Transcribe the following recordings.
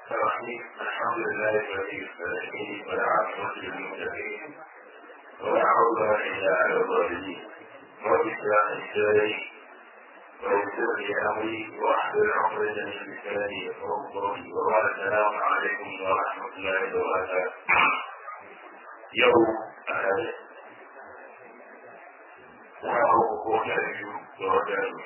الرحيم الحمد لله الذي الصالحين والعاقبة للمتقين ولا عدوان إلا على الظالمين رب اشرح لي صدري ويسر لي أمري واحلل عقدة من لساني يفقهوا قولي وبعد السلام عليكم ورحمة الله وبركاته يوم أحد وهو هو شريف ووجهه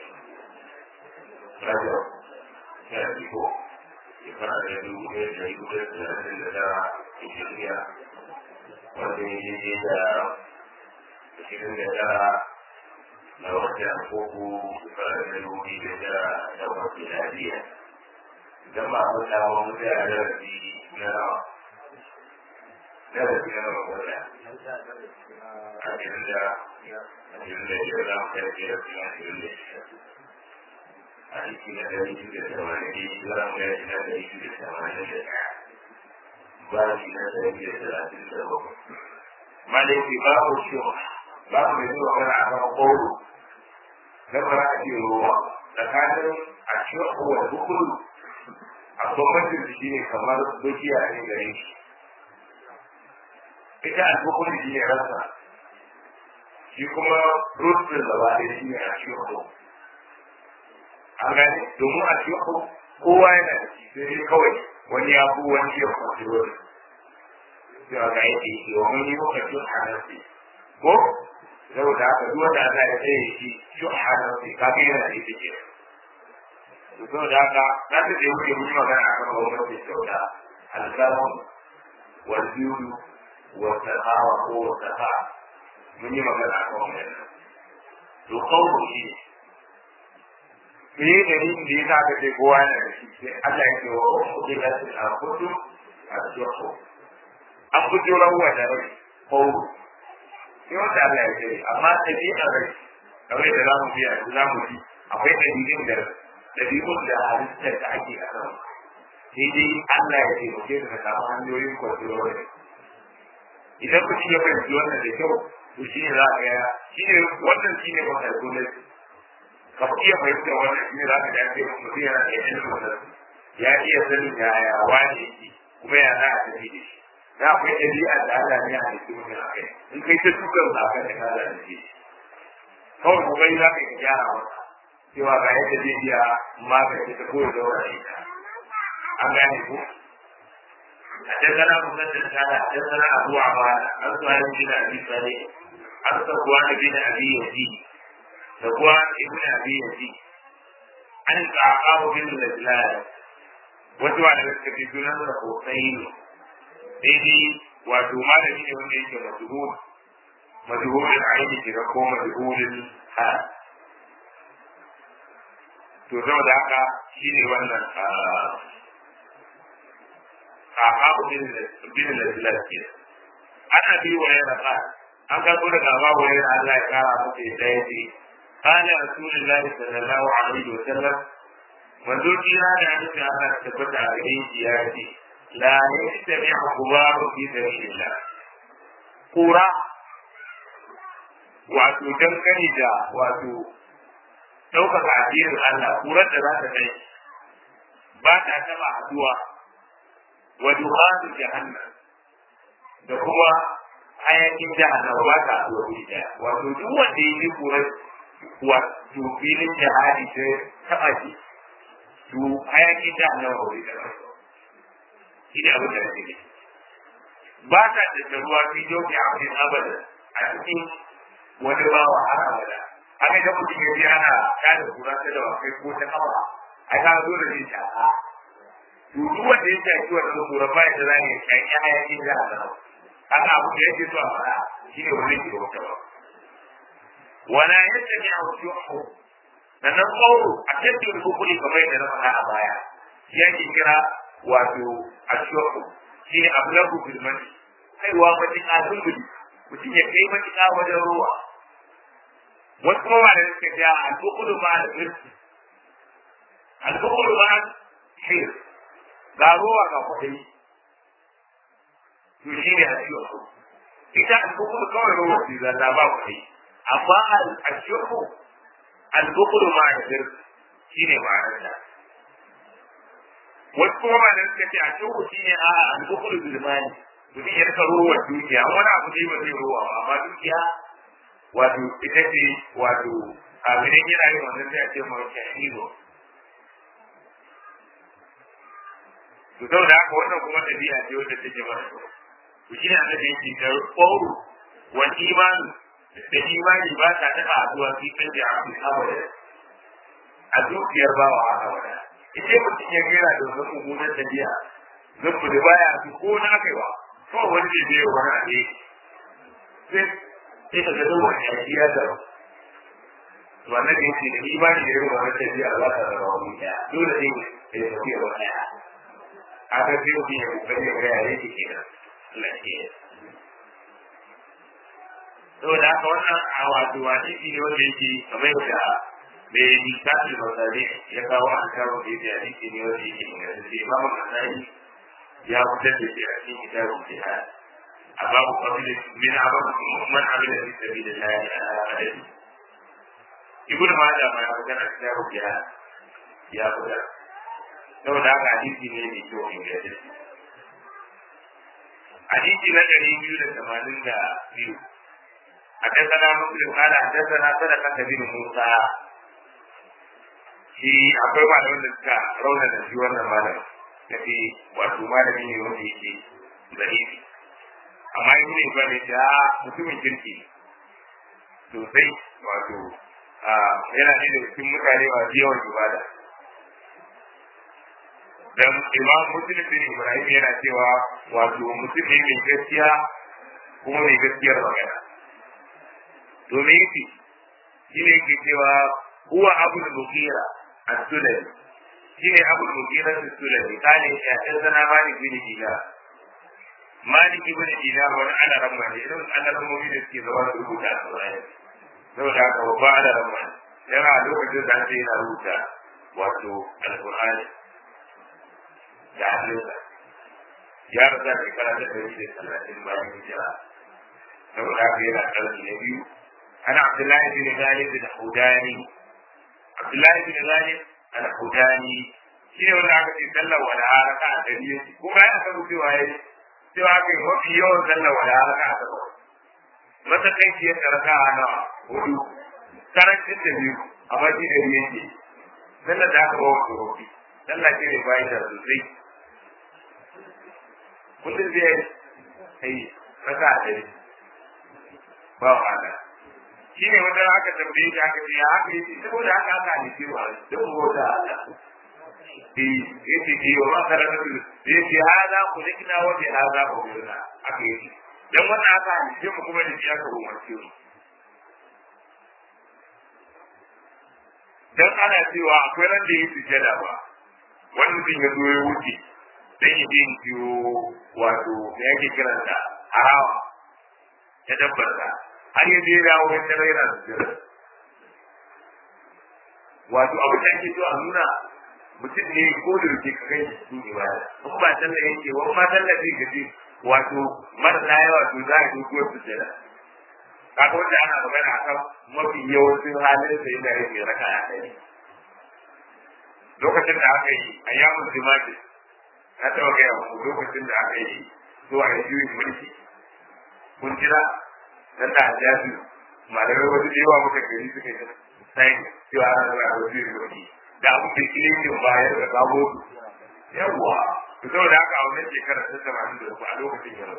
رجل شريف shekara da dubu ɗaya da dubu ɗaya da talatin da tara hijiriya wanda ya je da ashirin da tara na watan uku shekara da dubu biyu da tara da wasu miladiya idan ba a wata wa mutu a darasi na rawa darasi na rawa wata ashirin da ashirin da biyar za mu kai darasi na ashirin da shida a ciki na ɗari biyu da tamanin za mu yi na ɗari biyu da tamanin da ɗaya babi na ɗari biyu da talatin da bakwai malaifi babu shiwa babu mai zuwa mana a kan ƙoro na fara a ce ruwa tsakanin a shiwa wa dukkan a bambancin shi ne kamar dukiya ne gare shi ita a dukkan shi ne rasa shi kuma rutsin gaba ɗaya shi ne a shiwa an gane domin a cikin kowa yana da shi sai kawai wani ya fi wani ya kwaci wani sai ga yake shi wa wani lokaci hanarsi ko saboda haka duk wanda Allah ya tsaye shi shi hanarsi kafin yana da ita ke saboda haka na ta ce wuce mun magana a kan gwamnati kyauta alƙalamu wal biyu wa sakawa ko wa saka mun yi magana a kan wannan to kawo shi ne me dalilin da ya sa ka ce kowa yana da shi sai Allah ya ce wa kuɗi da su a kudu a shirku an fito rawa da rai ko sai wanda Allah ya ce amma ɗabi'ar rai kamar da za mu biya za mu bi akwai ɗabi'un da ɗabi'un da halittar da ake a kan sai dai Allah ya ce mu ke da samu hanyoyin kwanciyar rai idan mutum ya fahimci wannan da kyau to shi ne za a ga shi ne wannan shi ne wata gwamnati ka iya fahimtar wannan shi ne za ka dace mutum yana da ilimin wannan ya iya sanin ya ya wani yake kuma ya za a tafi da shi na akwai ɗabi'a da Allah ne a cikin mutum a kai in kai ta tukar sa kan da kaza da shi kawai kuma yi za ka yi gyara masa cewa ga yadda zai iya magance ta kowace daura ita an gane ko حدثنا مسدد قال حدثنا ابو عوانه عن سهيل بن ابي صالح عن صفوان بن ابي يزيد صفوان ابن ابي يزيد عن القعقاع بن الزلال wasu wa daga cikin sunan da sosai ne daidai wato malami ne wanda yake majhul majhulin aini shiga ko majhulin ha to saboda haka shine wannan قعقاع بن الزلال كده أنا أبي وهريرة an karɓo daga Abu Hurairah Allah ya kara masa yadda ya ce kana Rasulullahi sallallahu alaihi wa sallam manzo kira da annabi Allah ta tabbata a gare shi ya ce la yastami'u qubaru fi sabilillah kura wato dangane da wato ɗaukaka addinin Allah kurar da za ta kai ba ta taɓa haduwa wa dukhanu jahannam da kuma hayakin jahannama ba ta zuwa wuri daya wato duk wanda ya yi kurar wato filin jihadi ta taɓa shi to hayakin jahannama ba wuri daya shi ne abin da na ce ba ta da ruwa fi joki a cikin abada a cikin wani bawa har abada haka da mutum ya ji ana tada kura ta da wakai ko ta kafa a ta zo da jin sha'a to duk wanda ya shaki wannan kura ba ya da zai shaki hayakin jahannama haka abu da yake so a faɗa shi ne wani ke wata ba wala yadda ne a wasu yau sannan kawo a tattalin hukuri kamar yadda na faɗa a baya ya ke kira wato a shi'u shi ne abu na gudunmani kaiwa matuƙa zumbuli mutum ya kai matuƙa wajen ruwa wasu kuma da suka ce al-bukulu ma al-irsi al-bukulu ma al-hir ga ruwa ga kwaɗayi to shi ne a shi'u ita al-bukulu kawai ruwa ce za ta ba kwaɗayi amma al-shi'u al-bukulu ma al-irsi shi ne ma'anar wasu kuma ba da suka ce a cikin shi ne a al-bukhul zulmani mutum ya rika ruwa dukiya wani abu ne ba zai ruwa ba amma dukiya wato ita ce wato a gidan yana yin wannan sai a ce mara shahido to sau da haka wannan kuma ɗabi'a ce wanda take mara kyau to shi ne annabi yake da ƙwauru wal imani da imani ba ta taɓa haɗuwa fi kan da abin abada a dukiyar bawa haka wada ita mutum ya gera da wani mummunan ɗabi'a zan da baya su ko na kai ba kawai wani ne bai wani abe sai sai ka ga dole ya yi ya da to annabi yake da imani da irin wannan ɗabi'a za ta zama wani ɗaya dole ne ya tafiya wani ɗaya aka sai mutum ya kokari ya gaya yake kenan lafiya saboda haka wannan a wato hadisi ne wanda yake kamar da mai littafin masari ya kawo an kawo da yake hadisi ne wanda yake inganta sai imamu nasari ya fitar da shi a cikin kitabun jihad a babu fadilin min abin man amila fi sabilillah ala adadi ibnu majah ma ya fitar da kitabun jihad ya fitar saboda haka hadisi ne mai kyau inganta hadisi na ɗari biyu da tamanin da biyu حدثنا مسلم قال حدثنا صدقة بن موسى shi akwai malamin da suka rauna da shi wannan malam da fi wato malami ne wanda yake zarifi amma yi ne ba ne da mutumin kirki sosai wato yana ne da cikin mutane masu yawan ibada dan imam muslim bin ibrahim yana cewa wato mutum ne mai gaskiya kuma mai gaskiyar magana domin yake shi ne yake cewa huwa abu da bukira a sulami shi ne abu da bukira a sulami kane ya ɗan zana malik bin dina malik bin dina wani ana ramma ne irin ana rammomi da suke zama da rubuta a saurari saboda haka babba ana ramma ne yana lokacin da ake yana rubuta wato alƙur'ani da hannunsa ya rasa shekara ta ɗari da talatin bayan hijira saboda haka yana ƙarfi na biyu أنا عبد الله بن غالب الحوداني عبد الله بن غالب الحوداني shi ne wanda aka ce sallar wada raka a dari kuma ya san cewa ya cewa kai mafi yawan sallar wada raka a gaba matsakaici ya raka a nawa hudu karancin da biyu amma shi da biyu yake sallar da aka bawa tsorofi sallar ce ne bayan da sosai kullum zai yi raka a dari ba wa shi ne wanda aka tambaye shi aka ce ya haka yake saboda haka aka ne cewa don bauta Allah eh yace ki wa makaratu yace hada kulikna wa bi hada umirna aka yi dan wannan aka ne mu kuma da shi aka umarce mu dan ana cewa akwai ran da yake sujada ba wani mutum ya zo ya wuce dan yi bin biyo wato me yake kiranta harawa ya dabbar har ya je dawo ya tare yana sujjada wato abu da ake so a nuna mutum ne ko da yake ka kai su ibada in ba sallah yake wa ma sallah zai gaji wato marasa yawa to za a yi ko sujjada kaga wanda ana magana akan mafi yawancin halin da yana yin raka a kai lokacin da aka yi ayyamun jima'i na taɓa gaya muku lokacin da aka yi zuwa ya juyin mulki kun jira dan da hajjaji malamai wasu da yawa muka gari suka yi sai cewa ana zama a wasu yin mulki da abu da shi ne bayar da sabo yawwa to saboda haka a wannan shekarar ta tamanin da uku a lokacin yau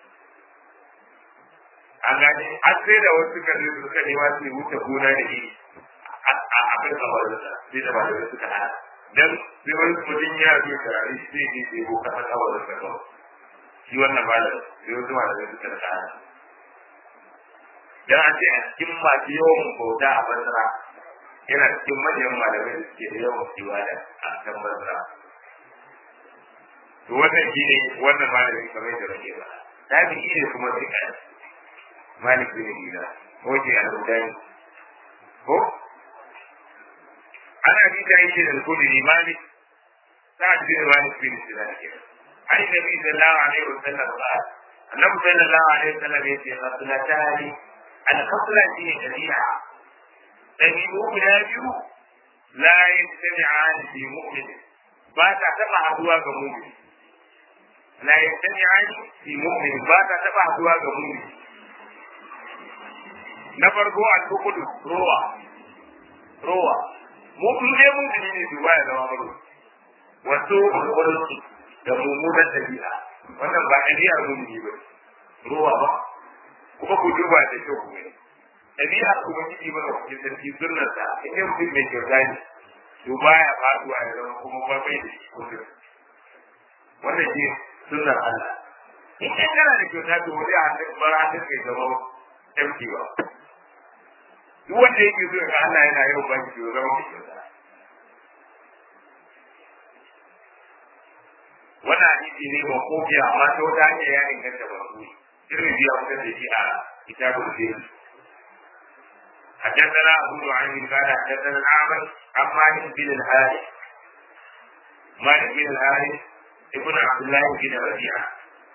an gane an sai da wasu suka zai suka nema su wuce gona da shi a kan kamar da sai da malamai suka hana dan sai wani mutum ya zo turare shi zai je sai ko kasa kawai da kawai shi wannan malam sai wasu malamai suka da hana dan a ce a cikin masu yawan bauta a basra yana cikin manyan malamai da suke da yawan ibada a kan basra to wannan shi ne wannan malamin kamar da rage ba tabi shi ne kuma sai kai malik bin dina ko ke al-hudani ko ana bi da yake da kudi malik sa'ad bin malik bin sinan ke ai nabi sallallahu alaihi wasallam ba annabi sallallahu alaihi wasallam yace khaslatani al-khasla shi ne dabi'a dabi'u guda biyu la yajtami'an fi mu'min ba ta taba haduwa ga mu'min la yastami'ani fi mu'min ba ta taba haduwa ga mu'min na farko al-bukudu rowa rowa mu in dai mun gani ne duba ya zama maro wato wani da mummunan ɗabi'a wannan ba ɗabi'ar mummi ba rowa ba kuma ku duba da kyau ku gani ɗabi'ar kuma kiki mana kuke sarki sunnar ta in dai mutum mai kyauta ne to baya faduwa ya zama kuma ba bai da shi kullum wannan shi sunnar Allah in dai kana da kyauta to wani a hannun ba hannun kai zama empty ba duk wanda yake so ga Allah yana yau ba shi zama mai kyauta wannan hadisi ne ba ko biya amma ta wata hanyar ya inganta ba su irin biya wata da shi a kitabul jinn حدثنا أبو نعيم قال حدثنا الأعمش عن مالك بن الحارث مالك بن الحارث ابن عبد الله بن ربيعة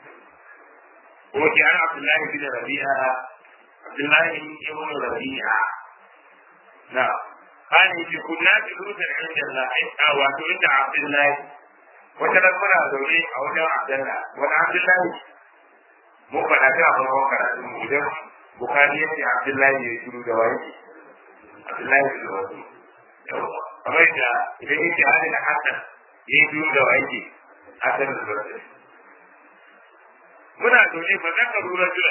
وكان عبد الله بن ربيعة عبد الله بن ربيعة نعم قال إن كنا جلوسا عند الله أو عند عبد الله وتذكر زوجي أو عبد الله وأنا عبد الله mun faɗa ta a farkon karatu mu idan bukari yace abdullahi ya shiru da wani abdullahi da wani yawa kamar da idan yake hali da hasan ya shiru da wani hasan da wani muna zaune ba zan ka rura jiran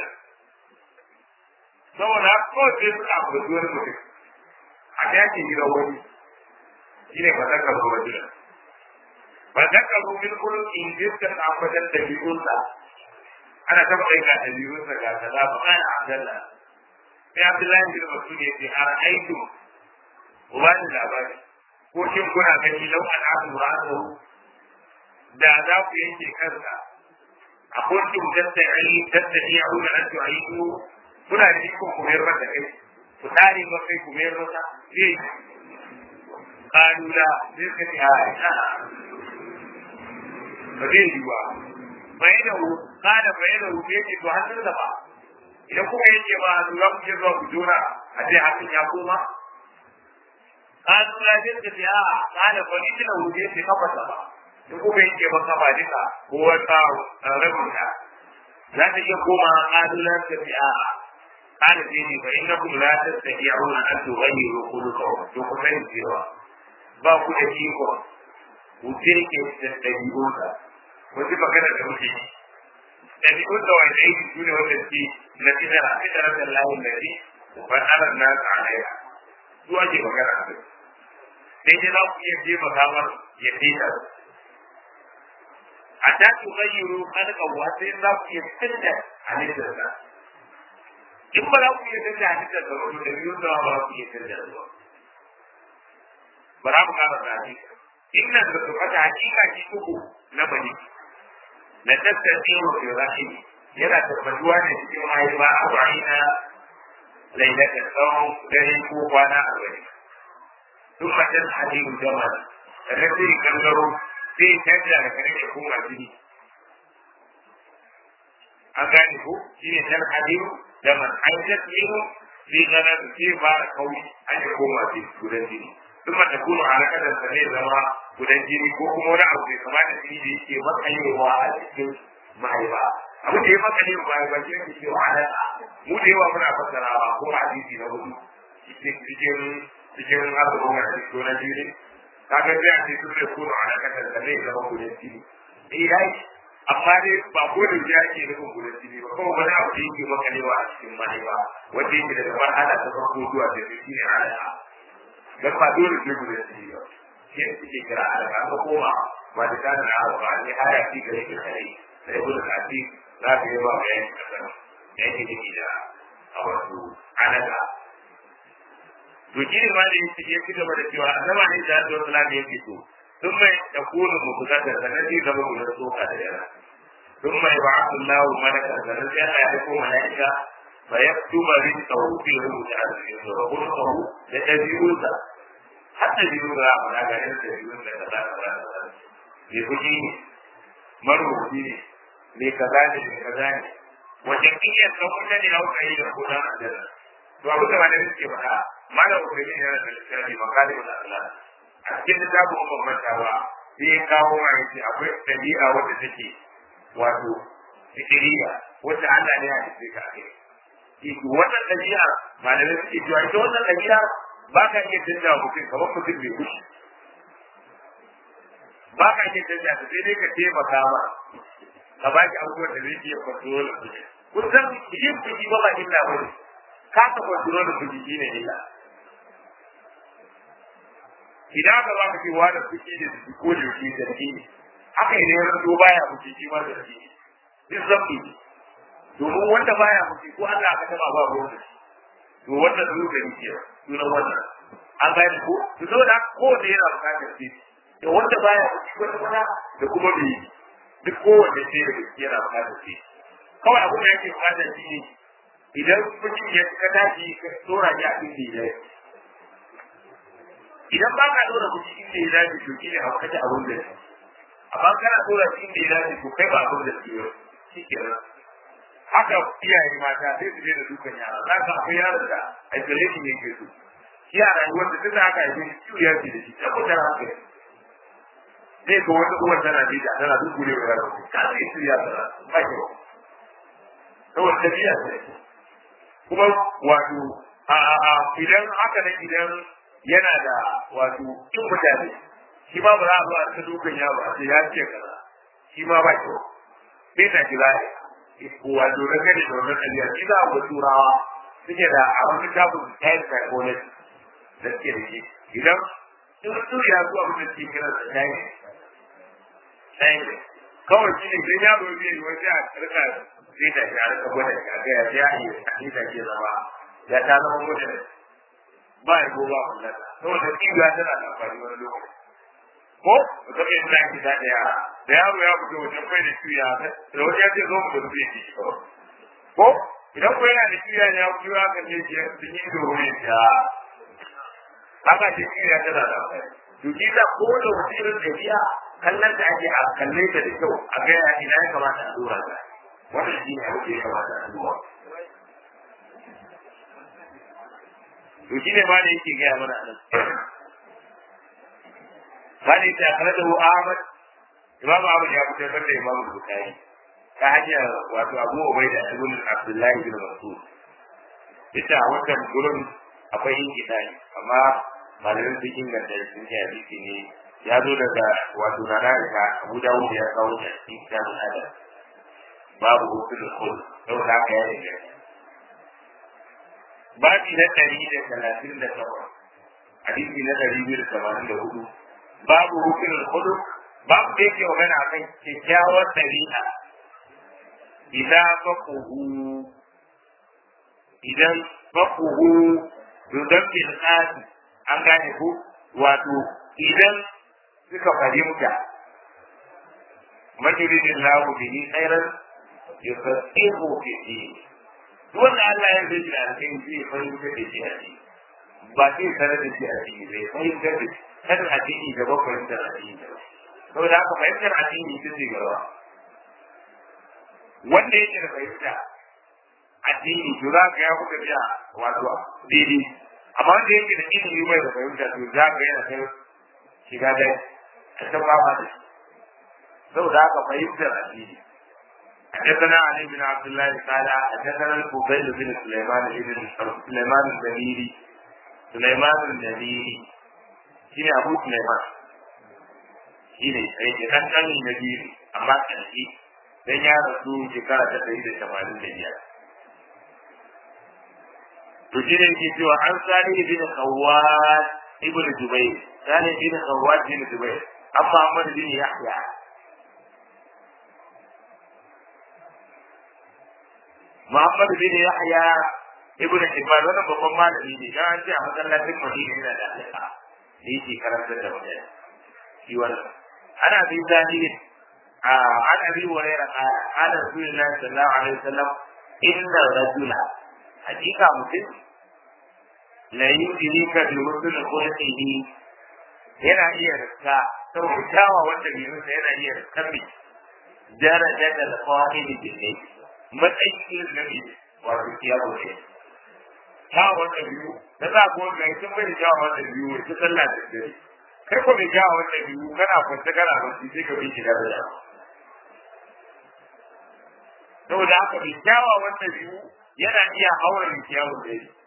saboda ko sai suka abu da wani mutum a dakin gidan wani shi ne ba zan ka rura jiran ba zan ka rura min kullum in jirgin ambatan da biyunsa ana ta faɗin ga ɗabi'unsa ga kaza ba kana Abdullah sai Abdullahi bin Mas'ud ya ce har aitu ba ni labari ko shin kuna gani lau an abu ra'ahu da za ku yanke kansa a kuntum tatta'i tatta'i a wurin an tu'aidu kuna da ikon ku mayar masa kai ku tare ba kai ku mayar masa zai kalula zai ka ce a ba zai yi ba bayyanahu kada bayyanahu bai ce to hannun da ba idan kuka yake ba hannu za ku je zuwa ku jona a ce hannun ya koma kanu la jin da ya kada bani tana wuje ce kafa ba in kuka yake ba kafa duka ko wata rabin ta za ta iya koma kanu la ta ya kada ce ne fa innakum la tastati'una an tughayyiru khuluqakum to ku sani cewa ba ku da iko ku jirke da dabi'unsa wasu magana da muke yi ɗabi'un da wani aiki su ne wanda ke na fitar a fitar da layin da ne ban ana na tsanaya su ake magana a kai sai dai za ku iya je makamar ya fita a ta ku gayyaro kalkawa sai za ku iya canza halittar sa in ba za ku iya canza halittar sa wato da biyun da ba za ku iya canza sa ba za mu kara da hakika inna da su fata hakika ki uku na bani na tattacewa fi rahim yana tabbatuwa ne cikin mahaifa a ba'ina lailata tsawon dare ko kwana arba'in duk matan hadimu jamal da sai gangaro sai canja da kare da kuma jini an gane ko shi ne tan hadimu jamal an tasmiru sai ganar sai fara kauri an yi koma gudan jini ثم تكون على كذا سنة زما gudan jini ko kuma wani abu bai kamata jini da yake makalewa a cikin mahaifa abu da ya makale wa mahaifa shi ne cewa ala mu da yawa muna fassarawa ko hadisi na hudu cikin cikin azumin na cikin na jini kaga sai a ce sun da kuma ala kasa sannan ya zama gudan jini eh yayi amma dai ba ko da ya ke nufin gudan jini ba kuma wani abu da yake makalewa a cikin mahaifa wanda yake da kamar ana ta farko zuwa da shi ne ala dan ba dole sai gudan jini ba shi ne suke kira a daga an koma ba da kana na ba ne haya shi gare ki kare da ya gudu kafi za ka yi ba ga yanki kasan yanki da ke da a wasu anaga to shi ne ma da yake ya ci gaba da cewa annaba ne da Allah sallallahu alaihi yake to sun mai da kunu mu kusa da sanan zai zama mu da soka da yara sun mai ba Allahu malaka sanan sai Allah ya ko malaika fa yaktuba rizqahu fi rubuta al-rizqi wa qulqahu da tabi'unsa hatta biyu da ba da ganin da biyu da kaza kaza ne kuji ne marubuci ne ne kaza ne ne kaza ne wajen kiyar da kuma ne na kai da kudan aljanna to abu da wani suke faɗa malam ubangiji yana da lissafi makalimu da Allah a cikin littafin bambantawa sai ya kawo ma yace akwai ɗabi'a wadda take wato fikiriya wacce Allah ne ya halitta ka kai ki wannan ɗabi'a malamai suke cewa ita wannan ɗabi'a ba ka iya canza wa mutum kamar mutum bai kushi ba ka iya canza ta sai dai ka taimaka ma ka ba ki abubuwan da zai iya control da su kun san yin fushi ba ba illa ba ne ka ka control da fushi shi ne illa idan ka ba ka ce wa da fushi da su ko da shi da shi haka idan ya zo baya fushi shi ma da shi duk zafi domin wanda baya fushi ko Allah ka taba ba ruwan da shi to wannan zuwa ne ke sunan wannan an gane ko to saboda ko da yana bukatar shi da wanda baya fushi ko kuma da kuma bai duk kowanne sai da gaske yana bukatar shi kawai abin da yake bukatar shi ne idan mutum ya ka tashi ka tsora shi a cikin da ya idan ba ka dora kuɗi inda ya dace to shi ne a kace abin da shi amma kana dora shi inda ya dace to kai ba abin da shi ba shi kenan haka iyaye mata sai su daina dukan yara za ka akwai yaron da isolation ne ke so shi a rayuwar da duka haka yi ciwo ya ce da shi tabbatar haka zai ga wata uwar tana jida tana duk gure wa yaron ka sai su ya tsara ba kyau saboda tafiya ce kuma wato a idan haka nan idan yana da wato kin mutane shi ma ba za a zo a ta dukan yaro a ce ya ce kaza shi ma ba kyau sai ta kira wato na gani da wannan ɗabi'a shi za a ga turawa suke da a wani tabin time psychology da suke da shi idan in su ya zuwa abin da suke kira da time time kawai shi ne idan yaro zai yi wani a rika zai ta shi a rika gwada shi a ga ya ya yi a ta ke zama ya ta zama mutum ba ya ko ba kullum saboda kiwiya tana da amfani wani lokaci ko da kai da ki da yara da yaro ya fito wajen kai da kiwiya da wani ya ce zo mu da rufe shi ko idan ko yana da kiwiya ne ya fito ya kan ne shi sun yi da wuri ya haka ce kiwiya tana da amfani to ki da ko da wani irin tafiya kallon da ake a kalle ta da kyau a ga ya ina ya kamata a dora ta wannan shi ne abin da ya kamata a dora to shi ne ma da yake gaya mana a nan ba da yake akara da Ahmad Imam Ahmad ya fitar da Imam Bukhari ta hanyar wato Abu Ubaida ibn Abdullahi bin Mas'ud ita a wannan gurin akwai yin kidani amma malamin sun inganta sun ce hadisi ne ya zo daga wato na Aisha Abu Dawud ya kawo shi a cikin kitabul adab babu hukul khul sau da haka ya inganta babi na ɗari da talatin da takwas hadisi na ɗari biyu da tamanin da hudu babu hukunin hudu babu da yake magana a kan kyakkyawar ɗabi'a idan fakuhu idan fakuhu dodon bilkasi an gane ku wato idan suka fahimta majuridin lahu bihi khairan yusasihu fi din wanda Allah ya zai da alƙin zai fahimtar da shi a ciki ba zai sanar da shi a ciki zai fahimtar da shi kan addini da ba fahimtar addini da saboda haka fahimtar addini ita ce gaba wanda yake da fahimta addini to za ka ya kuka biya wato daidai amma wanda yake da ilimi mai da fahimta to za ka yana kai shiga da a ta ba ba saboda haka fahimtar addini حدثنا علي بن عبد الله قال حدثنا الفضيل بن سليمان بن سليمان الزميري سليمان الزميري شنو ابو سليمان shine sai ke dan dan naziri amma kanki dan ya rasu shekara ta ɗari da tamanin da biyar to shi ne ke cewa an sani bin khawwat ibn jubair sani bin khawwat bin jubair an muhammad bin yahya Muhammad bin Yahya ibn Hibban wannan babban malami ne dan an ce a masallacin Madina yana da alaka da yake karantar da mutane shi wannan ana bi zahiri a ana bi waraira qala qala rasulullahi sallallahu alaihi wasallam inna rajula hakika mutum la yudrika bi rusul khulqihi yana iya rika saboda kyawa wanda bai masa yana iya rika bi daraja da qa'idi bil matsayin irin na ne wato kiyawo ne kyawun da biyu da za ko ga sun bai da kyawun da biyu ta sallah da dare kai ko mai kyawa wannan biyu kana kwanta kana bacci sai ka bi shi da da saboda haka mai kyawa wannan biyu yana iya haura mai kyawun da yake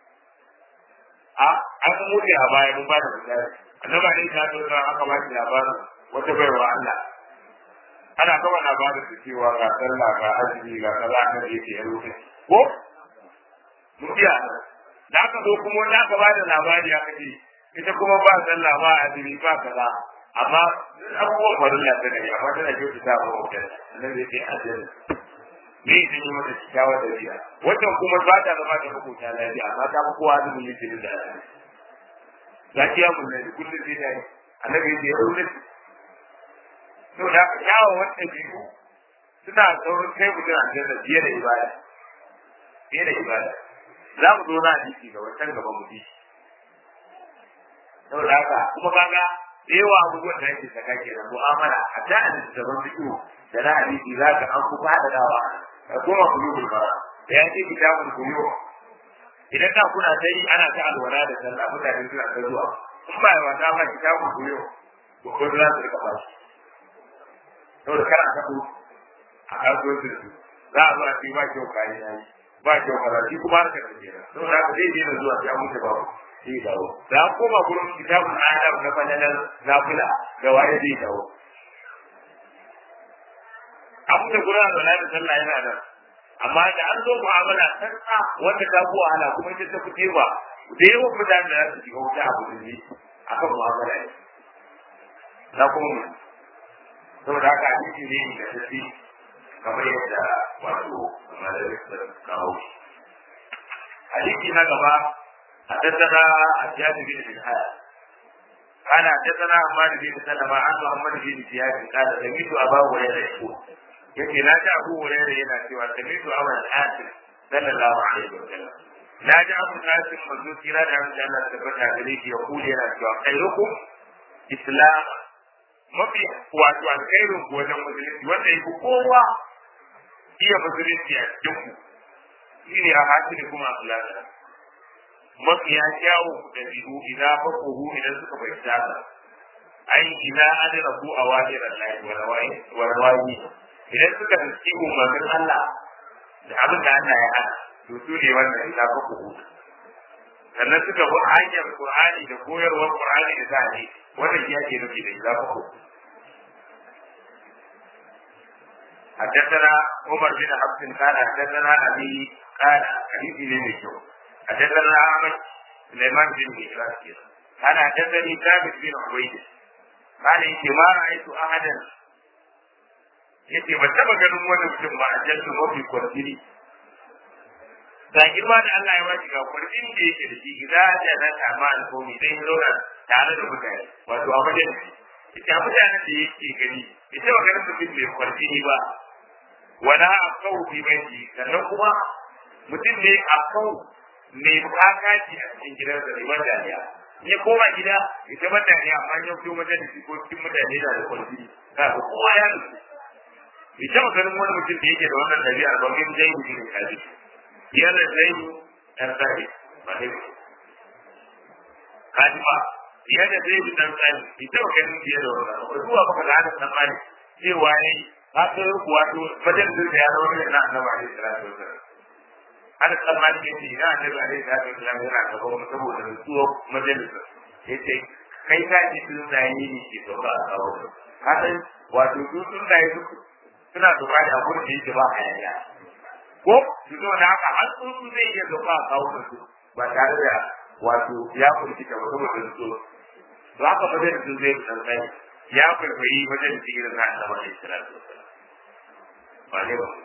a an mutu a baya mun ba da misali annaba ne ta zo ran aka ba shi labarin wata baiwa Allah ana kama labarin da cewa ga sallah ga azumi ga kaza kan da yake yaro ko mutiya da aka zo kuma wanda aka ba da labari aka ce ita kuma ba sallah ba azumi ba kaza amma abubuwan farilla ta ne amma tana kyautu ta ba mutum nan zai ce azumi me yake yi mata kyakkyawa da biya wannan kuma ba ta zama da makota lafiya amma ta fi kowa azumin yake da azumi lafiya mun ne kullum sai da annabi ya yi rubuta to da kyawa wanda biyu suna saurin kai mutum a janna biye da ibada biye da ibada za mu zo na hadisi ga wancan gaban mu bi saboda haka kuma kaga da yawa abubuwan da yake saka ke da mu'amala a da a littattafan fiƙo da na hadisi za ka an kuka haɗa dawa da kuma kulubul bara da ya ce kitabul kuyo idan da kuna ta yi ana ta alwala da sallah mutane suna ta zuwa in ba yawa ta ba kitabul kuyo ko ko za su rika bashi saboda kana ta ku a kasuwancin su za a zo a ce ba kyau kayan yayi ba kyau karatu kuma harkar da ke saboda haka zai daina zuwa sai an mutu babu zai dawo da an koma gurin kitabun adam na fananar nafila da waye zai dawo abu da gurin da da sallah yana nan amma da an zo mu'amala sarka wanda ta fi wahala kuma ita ta fi ba da yawan mutane da za su shiga wuta abu da ne akan mu'amala ne na kuma mu saboda haka hadisi ne da tafi kamar yadda wato malamin da kawo hadisi na gaba حدثنا عجاج بن الحارث قال حدثنا عمار بن سلمة عن محمد بن زياد قال سمعت ابا هريره يقول يقول لا abu هريره yana cewa sami'tu abu al-hasim sallallahu alaihi wa sallam na ji abu al-hasim manzo kira da an Allah ta tabbata gare shi ya kula yana cewa khairukum islam mafi wato alkhairin ku wajen musulunci wanda yake kowa iya musulunci a cikin ku shine a hasili kuma akhlaqan mafiya kyawun ɗabi'u idan fakuhu idan suka fahimta ka ai idan adana ku a wajiran lahi wa rawayi idan suka tsanci umarnin Allah da abin da Allah ya hana to su ne wannan idan fakuhu sannan suka bi hanyar Qur'ani da koyarwar Qur'ani da zane wannan ya ke nufi da idan fakuhu حدثنا عمر بن حفص قال حدثنا ابي قال حديث لم يشوف حدثنا احمد سليمان بن ميراث قال حدثني ثابت بن عبيد قال انت ما رايت احدا yace ba taba ganin wani mutum ba a jantu mafi kwarjini ga girma da Allah ya ba shi ga kwarjini da yake da shi idan da na kama alkomi dai zauna tare da mutane wato a wajen ita mutanen da yake gani ita ba ganin mutum mai kwarjini ba wala a kawo bi bai sannan kuma mutum ne a kawo mai kakaci a cikin gidan da ribar dariya in ya koma gida ya zama dariya amma ya fito majalisi ko cikin mutane da da kwarfi ka ga kowa ya nufi bai taɓa ganin wani mutum da yake da wannan dabi'a ba min zai yi ne kaji biyar da zai yi ɗan tsari ba ne ba kaji ba biyar da zai yi ɗan tsari bai taɓa ganin biyar da wannan ba zuwa baka da hana tsammani cewa ne ka kai kuwa to majalisin da ya zama ne na annabi alaihi salatu wasallam ana tsammanin ya ce ina ne ba ne da ta islam yana gaban mu saboda rantsuwa majalisa ya ce kai ka ji sun tsaye ne ke sauka a kawo ka san wato su sun tsaye suna sauka da abin da yake ba a yaya ko su zo da haka har sun su zai iya sauka a kawo su ba tare da wato ya kurki ta ba saboda rantsuwa to haka majalisin zai san tsaye ya kwaikwayi majalisin irin na annabi alaihi salatu wasallam ba ne ba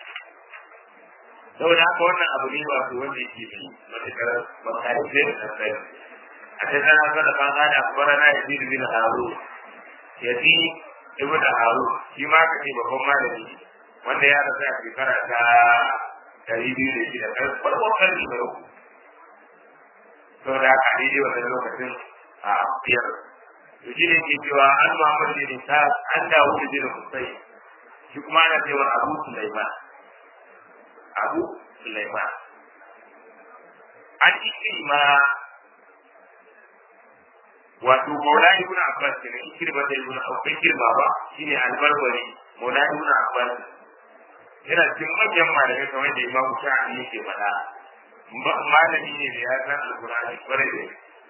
saboda haka wannan abu ne ba su wanda yake fi matuƙar makari zai da tsaye a ta sana sana kan hada akbara na yazid bin haru yazid ibn haru shi ma ka ce babban malami wanda ya rasu a shekara ta ɗari biyu da shida farkon ƙarni da uku saboda haka a daidai wannan lokacin a biyar to shi ne ke cewa an muhammad bin sa an dawo da bin musai shi kuma ana cewa abu sulaiman abu Sulaiman. An ikrima wato maula ibn abbas ne ikirba da ibn abbas kirba ba shine albarbari maula ibn abbas yana cikin manyan malamai kamar da imamu shafi yake faɗa malami ne da ya san alkur'ani kwarai da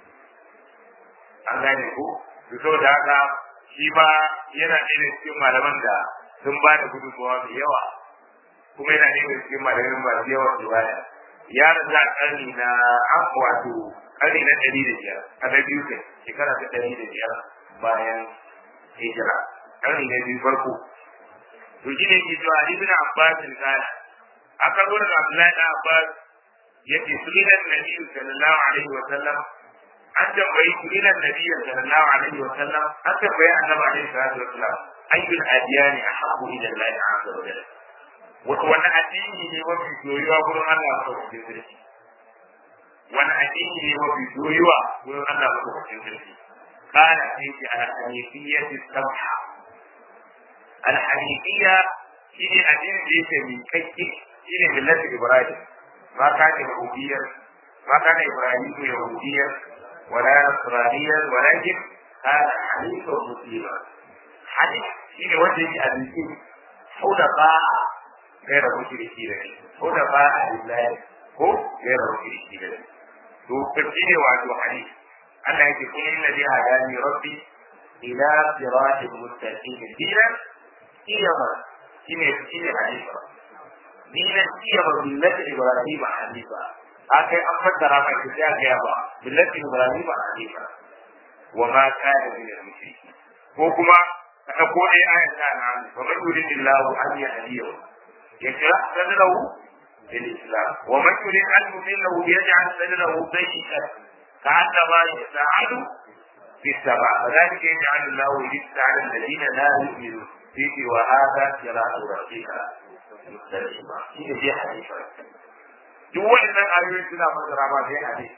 an gane ko to saboda haka shi ba yana ɗaya cikin malaman da sun ba da gudunmawa mai yawa kuma yana ɗaya cikin malaman masu yawan riwaya ya rasu a ƙarni na wato ƙarni na ɗari da biyar a na biyu kai shekara ta ɗari da biyar bayan hijira ƙarni na biyu farko to shi ne ke cewa ibn abbas kana aka zo daga abdullahi da abbas yace sunan nabi sallallahu alaihi wa sallam an tambayi sunan nabi sallallahu alaihi wa sallam an tambayi annabi alaihi salatu wa sallam ayyul adiyani ahabbu ila allah azza wa jalla wani addini ne mafi soyuwa gurin Allah madaukakin sarki wani addini ne mafi soyuwa gurin Allah madaukakin sarki kana sai ce al-hanifiyyatu sabha al-hanifiyya shine addinin da yake miƙaƙƙe shine millati ibrahim ma kana yahudiyyar ma kana ibrahim yahudiyyar wala nasraniyyar walakin kana hanifan muslima hanif shine wanda yake addini hudafa غير مشركين حنفاء لله ko غير مشركين to tafsiri wato hadith Allah yake kun inna bi hadani rabbi ila siratin mustaqim dinan kiyama shine shine hanifa dinan kiyama millati ibrahim hanifa akai an fassara mai da ga ba millati ibrahim hanifa wa ma kana min al-mushrikin ko kuma ka ko dai ayata na wa man yuridillahu an yahdiyahu يشرح صدره للإسلام ومن يريد أن يضله يجعل صدره ضيقا كأنما يساعد في السماء فذلك يجعل الله الرزق على الذين لا يؤمنون فيه وهذا صراط ربك مستقيما شيء في حديث duk waɗannan ayoyi suna fassara ma sai hadisi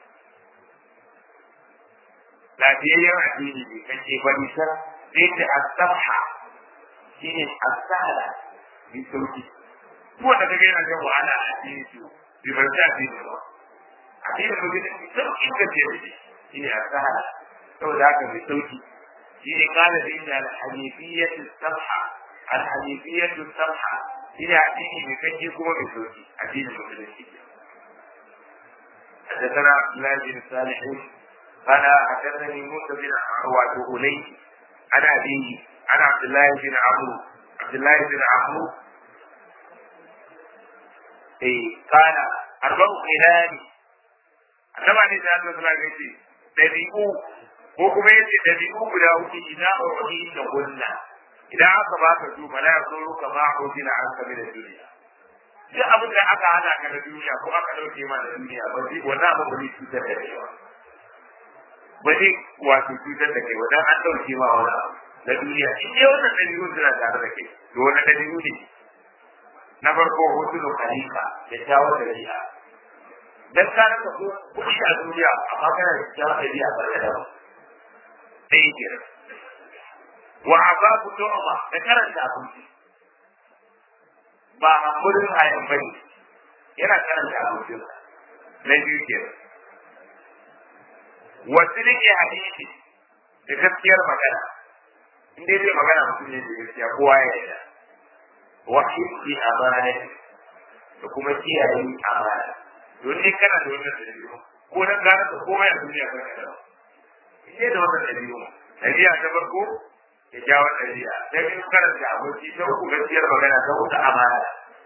lafiyayyen addini ne kake bari sa sai ta asabha shine asala bi sauki ko da kage yana jin wahala a cikin su bi ban ta bi ba a cikin mu gidan sauki ka ce shi ne asala saboda haka mai sauki shi ne kana da inda al-hanifiyyatu sabha al-hanifiyyatu sabha shi ne addini mai kake kuma mai sauki addinin musulunci حدثنا عبد الله بن صالح قال حدثني موسى بن عواد أولي عن أبيه عن عبد الله بن عمرو عبد الله بن عمرو eh kana arba'u khilali annaba ne da Allah sallallahu alaihi dabi'u ko kuma yace dabi'u guda uku idan uhi da gunna idan aka baka su mala yasuru kama hujina an kabi da duniya duk abin da aka hada ka da duniya ko aka dauke ma da duniya ba zai wannan abin ba zai cutar da kai ba ba zai wato cutar da kai wannan an dauke ma wani abu na duniya in dai wannan dabi'u suna tare da kai to wannan dabi'u ne na farko hutunu khalifa da jawo da riya dan ka rasa ko kuɗi a duniya amma kana da jawo da riya barka da sai ke wa azabu tu'ma da karanta abinci ba hamurin hayan bane yana karanta abincin na biyu ke wasu rike hadisi da gaskiyar magana in dai zai magana mutum ne da gaskiya kowa ya yarda wa hibbi amana da kuma kiyaye amana don ne kana da wannan dalili ko nan gane ka komai a duniya ba ka da in da wannan dalili dabi'a ta farko ya jawo dabi'a ta biyu karanta aboki ta uku gaskiyar magana ta uku amana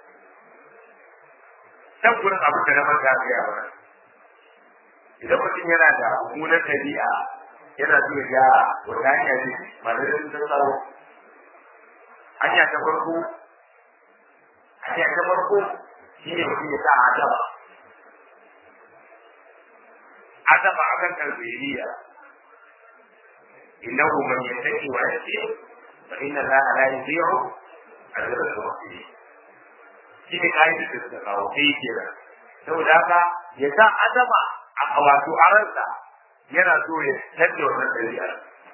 can gurin abu da na manta ga yawa idan mutum yana da mummunan dabi'a yana so ya gyara wata hanya ce malarin ta tsaro hanya ta farko hanya ta farko shi ne mutum ya sa adaba adaba akan tarbiyya innahu man yattaqi wa yasir fa inna allaha la yudhi'u ajra al-muhsinin shi ne kai da suka kawo kai kenan saboda haka ya sa adaba a wato a ransa yana so ya canza wannan ɗabi'ar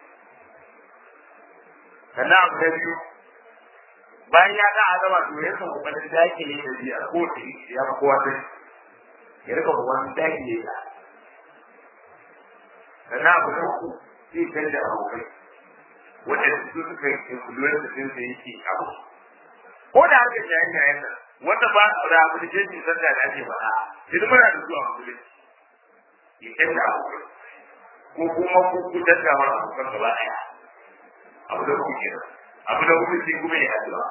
sannan abu na biyu bayan ya ga azama to ya san kokarin dakile ɗabi'ar ko ta ya fi kowa sai ya rika kokarin dakile ta sannan abu na uku sai canza abokai wanda su suka yi influence din da yake abu ko da haka shayin yayin nan wanda ba da application sanda da ake faɗa idan muna da zuwa musulunci ya canza abokai ko kuma ku ku canza mana abokan gaba ɗaya abu da kuke kenan abu da kuke sai kuma ya addu'a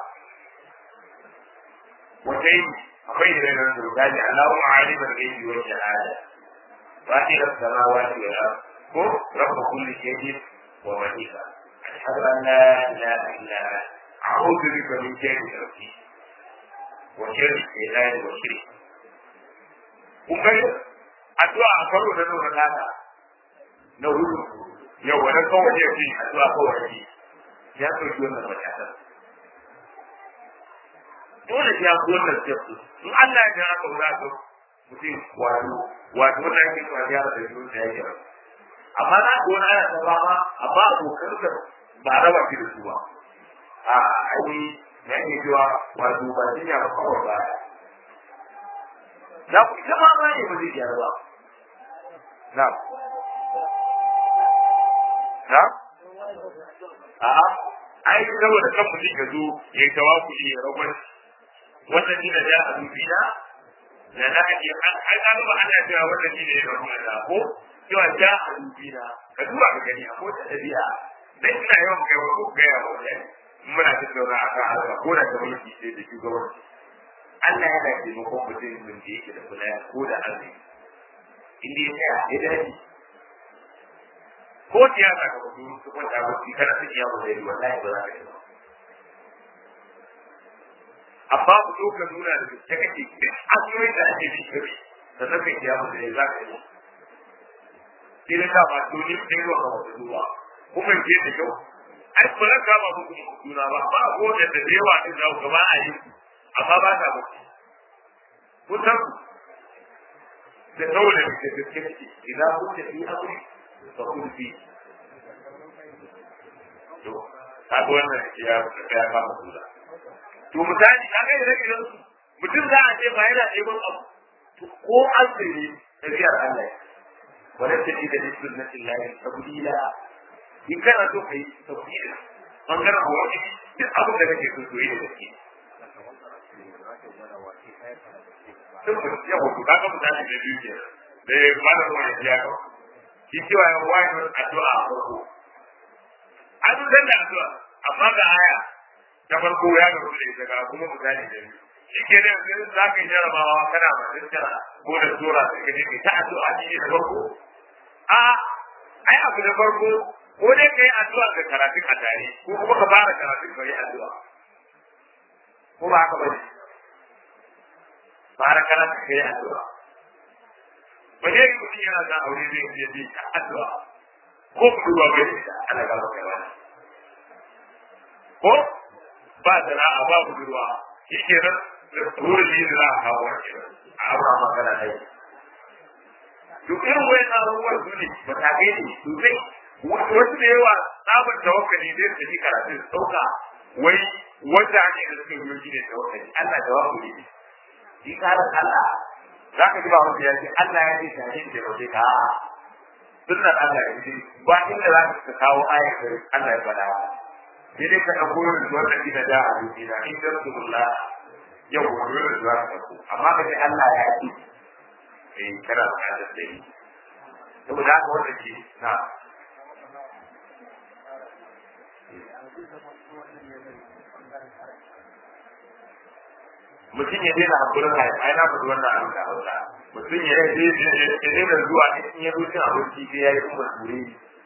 wata yi akwai da nan da misali Allahu aliman ghaibi wa shahada فاطر السماوات والارض هو رب كل شيء ومليكه اشهد ان لا اله الا انت اعوذ بك من شر نفسي وشر الشيطان وشرك kun addu'a a karo da nuna nata na hudu yau wani kawai ya ce addu'a kawai ne ya ɗauki wannan matakan dole ya fi wannan step in Allah ya aka wura ka mutum wato wato wannan yake zuwa ya da shi da yake amma na ko na ya tsaba ma amma abokan da ba raba ki da su ba a ai na ke cewa wato ba shi ya kawai ba na ku ita ma ba ne ba zai gyara ba na na a'a ai saboda kan mutum ya zo ya tawakkuli ya rabar wannan ni da ya a dubina da na ake an an ga ba ana cewa wannan ni ne ya rabar da ko cewa ja a dubina ka duba ka gani a kota dabi'a dan ina yawan kai wa ko ga yawa wannan muna tattauna a kan haka ko da kamar shi sai da shugabanci Allah yana taimakon mutum min da yake da kula ko da arziki inda ya tsaya ya dace ko siyasa ka mutu su kwanta bacci kana ta iya wani wallahi ba za ka yi ba amma ku zo ka nuna da gaske kake duk hanyoyin da ake bi kare da zaka yi ya mutu za ka yi sai da dama to ni da yawa ka wata zuwa kuma ke da kyau ai ba zan kama muku juna ba ba ko da da yawa din da gaba a yi amma ba ta bacci kun san da saboda da gaske kake idan kun tafi aure fakul fi to kaga wannan ya ya ba mu kula to misali kaga idan idan mutum za a ce ba yana ɗeban abu to ko azumi tafiyar Allah wala ta ji da sunnatin lahi tabdila in kana so kai tabdila bangaren wani duk abin da kake so to yi da gaske Sun mutu yawa, kaga misali da biyu ke da malam wani ya kawo. shi cewa ya wayar addu'a a farko an san da addu'a amma ga aya ta farko ya ga da ita ga kuma misali da biyu shi ke da yanzu za ka yi jarabawa kana ba tara ko da sura da kaje ta addu'a ne da farko a ai abu da farko ko dai kai addu'a ga karatun a tare ko kuma ka fara karatun ka yi addu'a ko ba haka ba ne fara karatun ka yi addu'a ba ne mutum yana da aure zai je bi ta addu'a ko budurwa bai da ana gaba kai wani ko ba sana'a ba budurwa shi ke nan wurin yi da za a kawo wani a abu a magana da yi duk irin wani abubuwan su ne matakai ne sosai wasu da yawa tsabar tawakkali zai tafi karatun sauka wai wanda ake da suka biyo shi ne tawakkali Allah tawakkali ne shi karan Allah za ka ji ba wanda ya ce Allah ya ce ta yin da waje ka sunnar Allah ya ce ba inda za ka kawo ayar da Allah ya faɗa sai dai ka ɗauko yin wanda ina da a duniya in da su mulla yau ko dole su za ka ɗauko amma ka ce Allah ya ce eh kana da kada da yi saboda haka wanda ke na mutum ya daina hakurin kai ai na faɗi wannan abin da hausa mutum ya daina zuwa in ya zo cin abinci sai ya yi kuma ture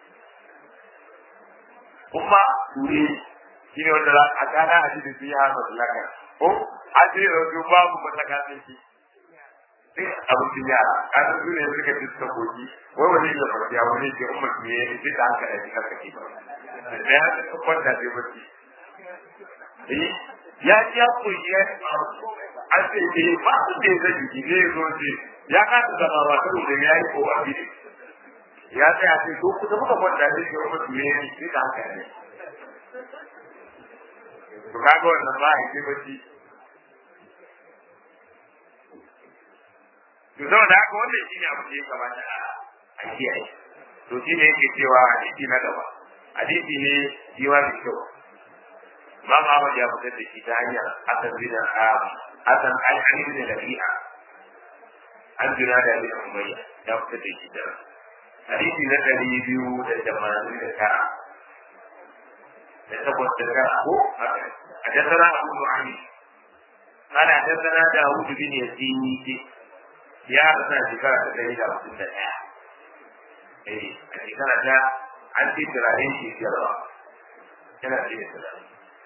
kuma ture shi ne wanda a kana a cikin sai ya hana laka ko a ce da su babu mataka sai shi sai abincin yara kasu su ne suka ci suka koki wai wani ya farfi a wani ke umar ne ya yi da haka da shi karka ke ba da ya kwanta sai bacci ya ji ya koyi ya an ce ke ba su da ya zai jiki ne zo ce ya kasa zama ba ta da ya yi ko a bide ya tsaya ce ko kusa muka kwanta ne ke wani tuye ne sai da haka ne to kaga wannan ba a yi bacci to saboda haka wannan shi ne abu da ya kamata a kiyaye to shi ne yake cewa hadisi na gaba hadisi ne shi ma mai kyau Imam Ahmad ya fitar da shi ta hanyar Hassan bin Hassan al-Ali bin Rabi'a an jira da bin Umayya ya fitar da shi da hadisi na ɗari biyu da tamanin da tara da takwas da tara ko حدثنا أبو نعيم قال حدثنا داوود بن يزيد يا رسول شكرا تدريد أبو سنة إيه شكرا جاء عن في تراهين في جرى كان في السلام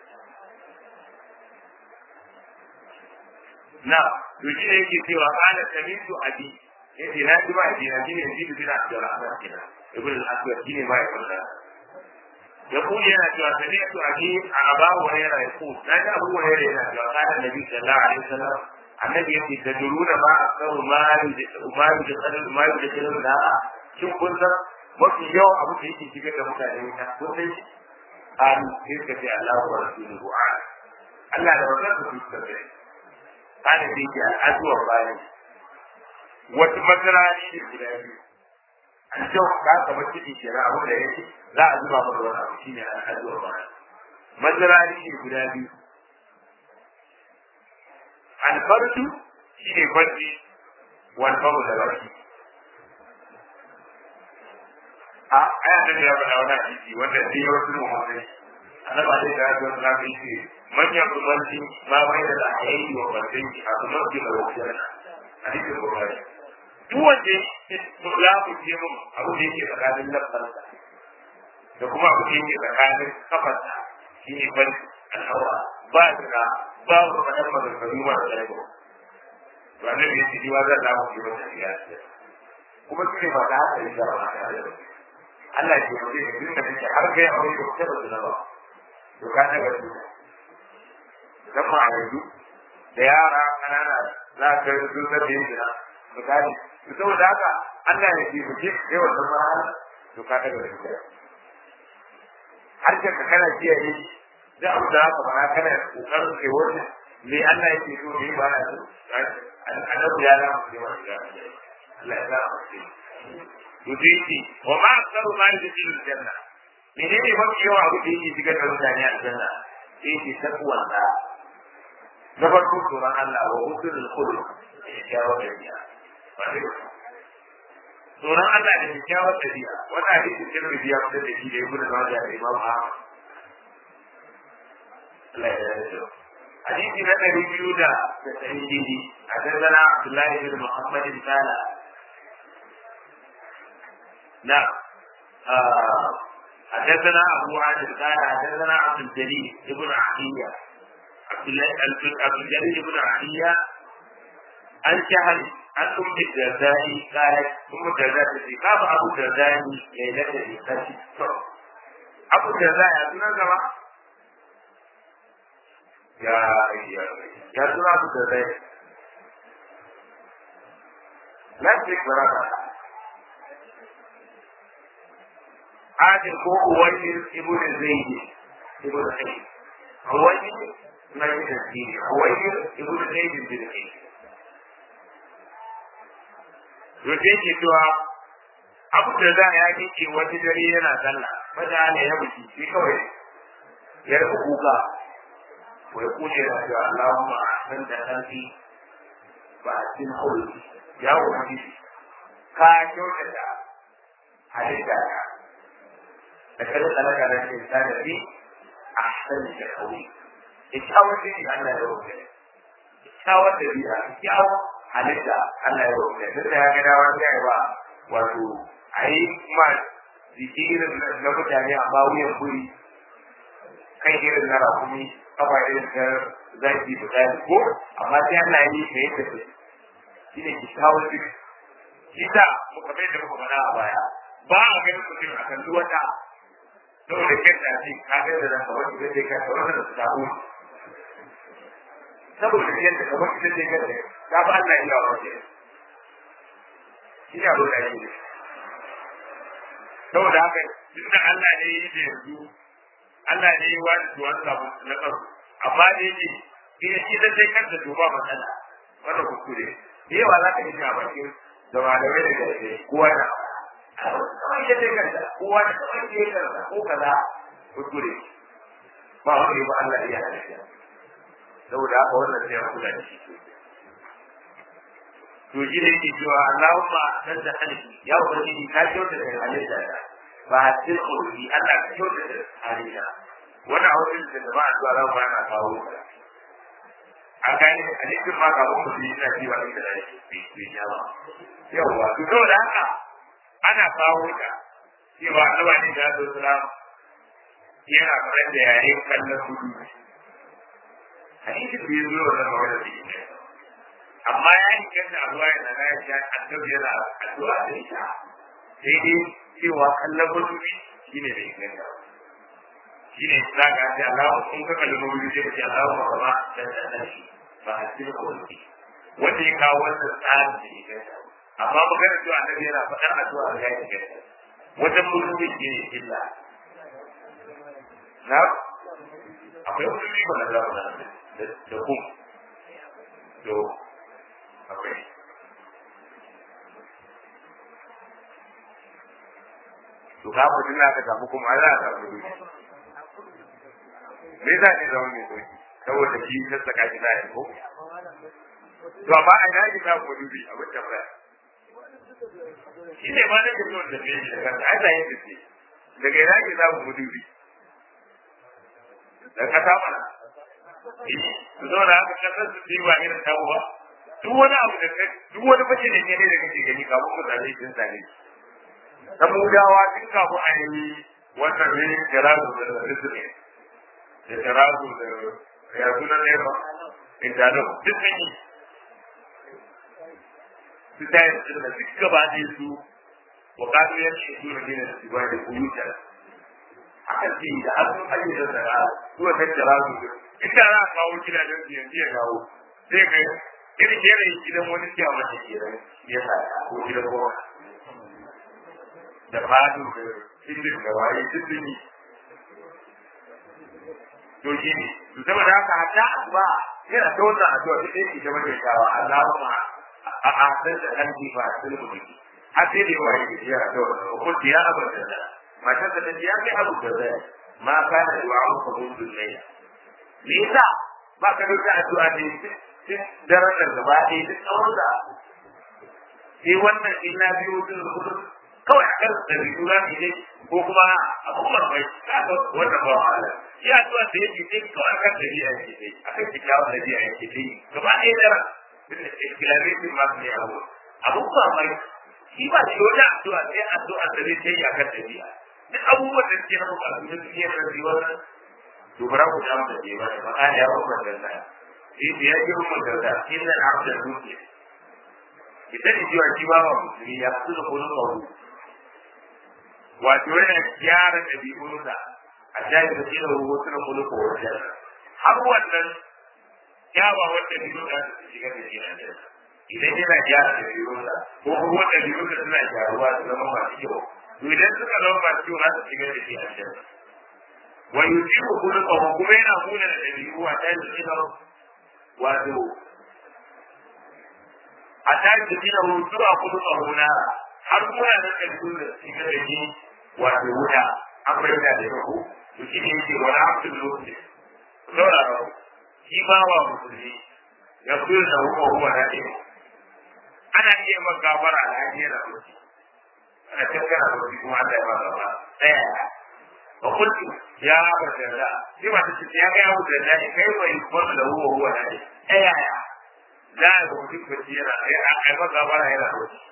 نعم يجي يجي سوى قال سمعت أبي يجي لا تبع أبي أبي يزيد بن عبد الرحمن كده يقول الأسود كيني ما يقول يقول يا سمعت أبي أبا هريرة يقول لا أبو هريرة قال النبي صلى الله عليه وسلم النبي يقول تدرون ما أكثر ما ما يدخل ما يدخل النار شوف كنت mafi yawan abu da yake shigar da mutane wuta ko sai an kirka ce Allah wa rasuluhu a Allah da wannan su su tabe kana da yake al'aduwa bayan wata makarani ne guda biyu an ce ka ka bar ciki ke na abu da yake za a zuba maka wani abu shine al'aduwa bayan makarani ne guda biyu alfarsu shine farji wal famu da baki a aya da ya faɗa wani hadisi wanda sai wasu muhammai annaba dai da ya zo na bi ce manyan rubanci ma bai da ayyuki wa bantai a kuma ke da wajen hadisin bukhari duk wanda ya fice mun abu da yake tsakanin lafarsa da kuma abu da yake tsakanin kafarsa shi ne ban al'aura ba da ba wa kadan maganganu ma da tsarko ba ne ne shi wa zan lamu ke wata siyasa kuma shi ne ba da haka yi da ba Allah ya ce mutum da take har kai aure da kuka da ba to ka daga su dan ma yanzu da yara kanana za ka yi sun da yin jira misali to saboda haka Allah ya ce mutum sai wannan ma to ka daga su har ka kana kiyaye da abu da haka ba kana kokarin kai wannan me Allah ya ce to me ba na so annabi ya lamu ne wannan Allah ya lamu yudiki wa ma aksaru ma yudkilu aljanna menene mafi yawa abu da yake shigar da mutane aljanna sai ki takwa da na farko tsoron Allah wa husnul khuluq kyakkyawar dabi'a tsoron Allah da kyakkyawar dabi'a wannan hadisi cikin rubiya da da shi da ya gudu da da Imam Ahmad Allah ya yarda hadisi na ɗari biyu da tasa'in dindi a dandana Abdullahi bin Muhammad bin Sala نعم آه. حدثنا أبو عادل قال حدثنا عبد الجليل ابن عطية عبد عبد الجليل ابن عطية عن شهر عن أم الدرداء قالت أم الدرداء التي قام أبو الدرداء ليلة الإخلاص أبو الدرداء يا سنة زمان يا يا يا سنة أبو الدرداء لا تكبر عادل ko uwaidir ibn zaid ibn zaid uwaidir na yi tasiri uwaidir ibn zaid ibn zaid yake ke cewa abu da za ya ce wata dare yana sallah fada ne ya buci shi kawai ya rufe kuka wai kuje da cewa Allahumma ahsan da kalbi ba a cikin hauli ya wuce ka kyautata halitta ta لكن خلق على الإنسان في أحسن تقويم إتحاول به أن لا يوجد إتحاول به إتحاول halitta Allah ya rubuta duk da ya ga dawa sai ba wato ai ma jiki irin na mutane amma wuyan kuri kai irin na rakumi kafa irin ta zaki misali ko amma sai Allah ya yi mai yadda shi ne ki kawo duk shi ta muka bai da muka faɗa a baya ba a ganin mutum a kan wata saboda kyanta ce ka ga da zaka wani zai je kai wannan da ta hu saboda kyanta ka wani zai je kai ta ba Allah ya yawa ce ina ba kai ne saboda haka tunda Allah ne yi da yanzu Allah ne yi wa da tuwan samu na tsaro amma da yake ina shi da sai kanta to ba matsala wannan kuskure da yawa za ka yi a bakin da malamai da gaske kowa na kawai ya kai kanta kowa da kawai ya kai kanta ko kaza kuskure ba wanda ya ba Allah iya halitta saboda haka wannan sai ya kula da shi to shi ne yake cewa Allahumma dan da halitta ya ubangiji ka kyauta da halitta ta ba hasil kulli Allah ka kyauta da halitta wannan hausin da ba a zuwa ran ba na kawo an gane halittin ma ga mun mutum yana cewa inda da shi bai yawa yawa to saboda haka ana kawo ta cewa Allah ne da su salam yana kallon da yare kallon hudu hadisin bai zo wannan magana da ita amma ya yi kanta a ruwa yana na ya annabi yana addu'a da ita sai dai cewa kallon hudu shi ne da inganta shi ne za ka ce Allah kun ka kalli hudu sai ka ce Allah ma ba dan dan shi ba a cikin kawai wanda ya kawo wannan tsarin da inganta amma magana cewa annabi yana faɗar addu'a da ya inganta wajen mutum shi ne illa na akwai wani riba na zamu na da kun to akwai to ka mutum na ka samu kuma za a samu duki me za ne zama mai sauki saboda shi ta saka shi na ko to amma a ina ki samu dubi a wancan baya shi ne ma nake so da me shi daga ai da yin dace daga ina ki samu dubi da kasa mana su zo da haka kasar su yi ba irin tabu ba duk wani abu da kai duk wani fashe da ke ne da kake gani kafin ku zane sun zane samudawa tun kafin a yi wannan ne jirazu da rizmi da jirazu da ya suna ne ba intano duk sun yi su ta yi da duk gaba ne su wa kanu yanci su na gina su ba da kuyutar akan ce da hannun ayyukan da ra zuwa tattara su ita za a kawo gidajen su yanzu ya kawo sai ka irin yanayin gidan wani siya mata kenan ya sa ko gidan goma da fadu da indin da waye duk sun yi to shi ne to saboda haka hatta ba yana ta wannan addu'a duk ɗaya ita mace shawa Allahumma a asar da kan jifa a sulhu biki har sai da yawa yake ya addu'a ko ya abada da matar da ta ya kai abu da zai ma kana da wa'u ka hudu ne me yasa ba ka da addu'a ne duk daren da gaba ɗaya duk tsawon da sai wannan in na biyo din hudu kawai a kan da biyu za mu yi ko kuma abubuwan bai kaga wanda ba wahala ya addu'a da yake dai kawai akan da biya yake dai akan kikkiawan da biya yake dai gaba ɗaya daren islamitin ma ne abu abubuwa mai shi ba shi wata addu'a sai addu'a da zai tayi akan da biya duk abubuwan da suke nan ba su da suke da rayuwar to bara ku da mu da ba ba ka ya ba da da shi ya ji mu da da inna abda dunya idan ji wa ji ba wa musulmi ya su da kullu kawu wato yana gyara dabi'unsa a jayi da tsira ruwa suna kullu kawu har wannan kyawawan dabi'un da su shiga da shi idan yana gyara dabi'unsa ko kuma dabi'unsa suna gyaruwa su zama masu kyau to idan suka zama masu kyau za su shiga da shi a cikin wa yusibu khuluquhu kuma yana huna da dabi'u a tayin cikin wato a tayin cikin rutu a khuluquhu na har kuma da dabi'u da shiga da shi wato wuta an bayyana da yau to shi ne yake wala abdul muslim saurara shi ba wa musulmi ya kula da huwa huwa na ɗaya ana iya magabara a lafiyar mutum ana tattara da wani kuma Allah ya ba gaba daya wa kullu ya abu da shi ma ta ce ya ga abu da da kai bai kuma da huwa huwa da daya ya da ga mutum ko shi yana ai ai ba gaba yana da shi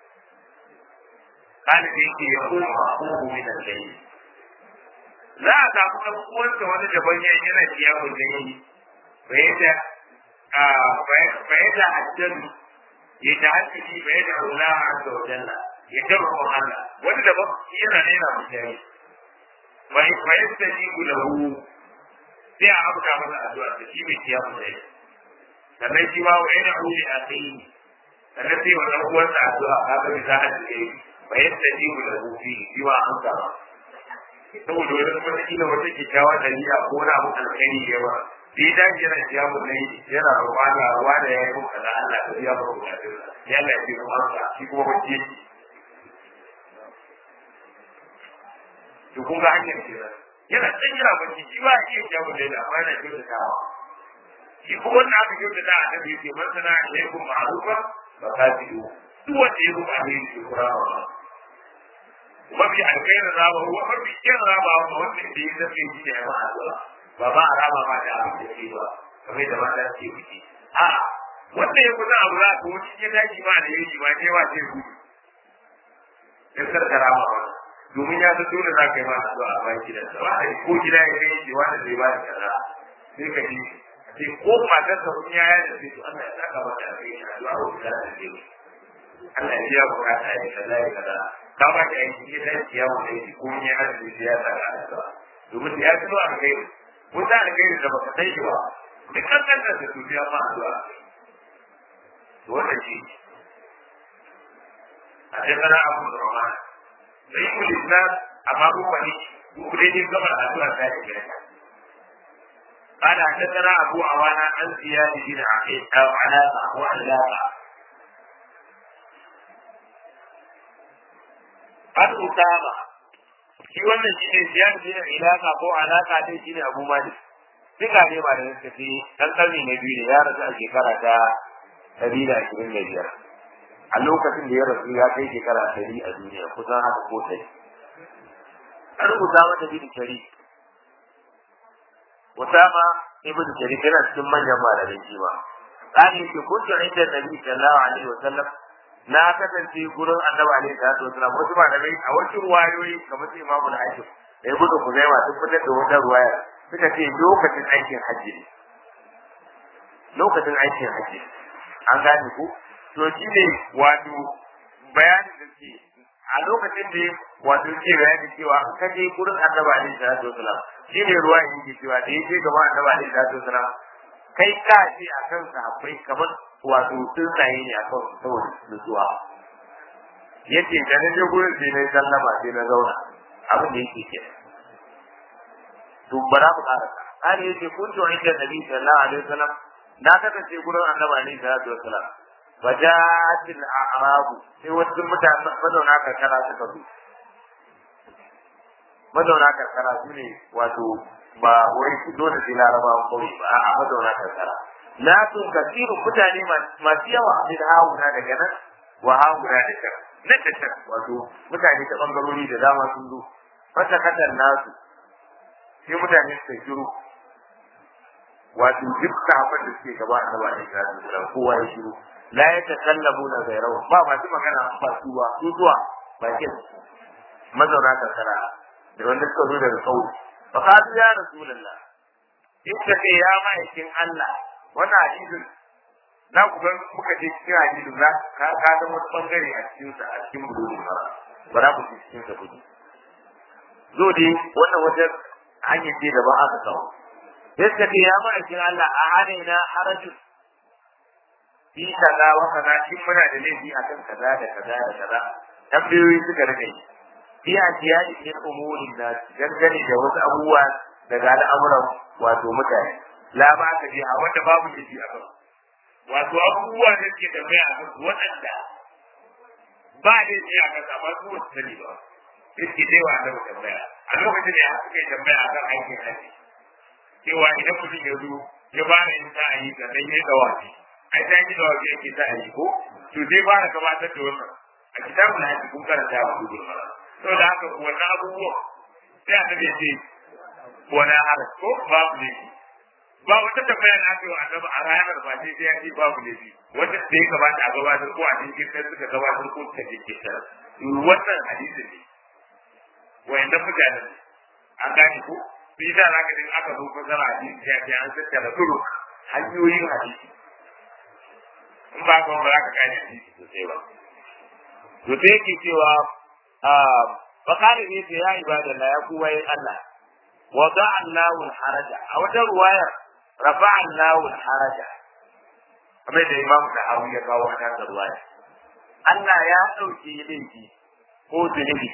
kana da yake ya kuma ko min al-layl za a samu ɗan uwansa wani daban ya yana kiyamun da yi bai da bai da hajjan ya ta hajji bai da Allah azza wa jalla ya tarko Allah wani da ba yana ne na mutane bai bai da ji gulahu sai a abuka masa addu'a da shi bai kiyamu da shi sannan shi ma wa yana huli a kai sannan sai wa dan uwansa addu'a ka ga bisa hajji bai da ji gulahu fi shi ma an gaba saboda wani wata kila wata kyakkyawa dalila ko wani abu alkhairi ya ba sai da yana siya mu ne yana roƙa ruwa da ya yi muka da Allah da ya ba mu da ya Allah ya ce mu amsa shi kuma wacce to kun ga hanyar kenan yana can yana bacci shi ba iya kyawu da yana amma yana kyautatawa shi kuma wanda aka kyautata a kan yake masana alaikum ma'rufa fa kafiru duk wanda ya ruba ne shi kurawa mafi alkhairin rama wa mafi kyan rama wa wanda da ya zafe shi da ya ma addu'a ba ba a rama ma da abin da ke ba kamar da mata ke wuce a wanda ya kusa abu za ka wuce ya daji ma da yaji ma ne wa ce ku in karka rama ba domin ya san dole za ka yi ma addu'a a bayan gidansa wanda ko gida ya kai shi wanda zai ba da kaza sai ka ji sai ko matar sa kun yaya da sai to Allah ya saka mata a kai addu'a ko da ta ce Allah ya biya bukata ya kaza ya kaza ka ba ta aiki ya dace ya wuce shi ko ne har da ya saka addu'a domin ya tuno a kai wata alkhairi da baka sai ba duk kan kan da su biya ma addu'a to wannan shi a cikin abu da rama sai ku lisna amma ku fani ku dai din gaba addu'a ta yi قال حدثنا أبو عوانة عن زياد بن عقيل أو علاقة وعلاقة عن أسامة shi wannan shi ne ziyar bin ilaka ko alaka dai shi ne abu malik duka ne ba da suka ce dan karni na biyu ne ya rasu a shekara ta ɗari da ashirin da biyar a lokacin da ya rasu ya kai shekara ɗari a duniya kusan haka ko ɗari an rubuta mata bin shari Usama ibn Jarir yana cikin manyan malamai shi ba. Tsari yake kuntu inda Nabi sallallahu alaihi wa sallam na kasance gurin Annabi alaihi salatu wasallam wasu malamai a wasu ruwayoyi kamar su Imam al-Hakim da Ibn Khuzaimah sun fitar da wata ruwaya suka ce lokacin aikin hajji ne. Lokacin aikin hajji an gane ku to shi ne wato bayanin da ke a lokacin da wato ke bayani cewa ka je gurin Annabi alaihi salatu wasallam shi ne ruwa yake cewa da yake gaba Annabi alaihi salatu wasallam kai ka ce akan sahabbai kamar wato tsuntsaye ne akan saboda nutsuwa yace da na je gurin sai na sallama sai na zauna abin da yake ke to bara mu ƙara har yace kuntu inda Nabi sallallahu alaihi wasallam na kasance gurin Annabi alaihi salatu wasallam وجاءت الأعراب sai wasu mutane mazauna karkara suka zo mazauna karkara su ne wato ba wai su dole sai larabawan kawai ba a mazauna karkara na tun kasiru mutane masu yawa min hawuna daga nan wa hawuna da can nan da can wato mutane ta bangarori da dama sun zo wata kadar nasu sai mutane suka shiru wato duk sahabban da suke gaba a gaba da shi kowa ya shiru la ya takallamu na gairawa ba masu magana ba su ba su zuwa bakin mazauna karkara da wanda suka zo daga kauye fa qalu ya rasulullah ita kai ya ma'aikin Allah wannan hadisin na ku ga muka je cikin hadisin za ka ka ga wani bangare a cikin sa a cikin budurun mara ba za ku ci cikin sa kudi zo dai wannan wajen hanyar ce da ba aka kawo yadda kai ya ma'aikin Allah a hadaina harajin fi kaza wa kaza shin muna da laifi akan kaza da kaza da kaza tambayoyi suka rage fi ajiyani min umurin nas dangane da wasu abubuwa daga al'amuran wato mutane la ba ka ji a wanda babu laifi a kan wato abubuwa da ke tambaya a kan waɗanda ba laifi a kan amma su wasu sani ba suke dai wa da tambaya a lokacin da ya suka yi tambaya a kan aikin haji cewa idan mutum ya zo ya ba da yin sa'ayi sannan ya yi dawafi ai ta yi da wajen yake ta yi ko to zai ba da gabatar da wannan a kitabun na yake kun karanta wa gudu to da haka wannan abubuwa sai a tabe ce wani haras ko babu ne ba wata tambaya na aka yi wa annabi a ranar ba sai sai ya ce babu ne wata da ya gabata a gabatar ko a cikin sai suka gabatar ko suka je kitar wannan hadisi ne wayannan mutanen an gane ko bi da zaka din aka zo fasara hadisi ya ce an tattara turu hanyoyin hadisi in ba ka ba za ka gane hadisi sosai ba to sai yake cewa bakari ne ce ya ibadallah ya kuwa yin Allah wa da Allahu haraja a wata ruwayar rafa Allahu haraja kamar da Imam Tahawi ya kawo a kan ruwaya Allah ya dauke laifi ko zunubi